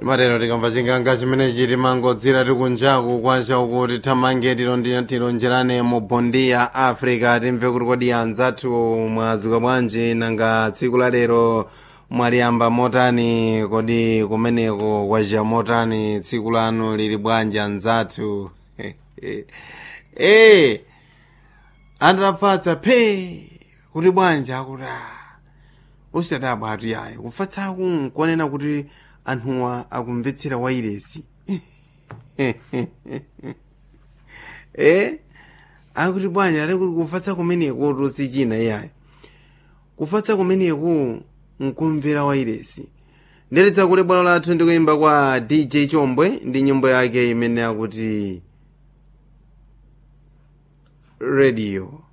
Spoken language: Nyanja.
timatero tikamva chinganga chimene chiti mangodzira tikunjaku kwacha kuti thamange tilonjerane mu bondi ya africa timve kuti kodi anzathu mwadzuka bwanji nanga tsiku la lero mwaliyamba motani kodi kumeneko kwacha motani tsiku lanu lili bwanji anzathu eh andapfatsa phe kuti bwanji akuti usadabwa atu yayo kufatsaku nkuonena kuti anthuwa akumvetsera wairesi eh akuti bwanji ali kuti kufatsa kumeneko tosichina iyayo kufatsa kumeneko nkumvera wairesi ndeletsa kuti bwalo lathu ndikuyimba kwa dj chombwe ndi nyimbo yake imene akuti radio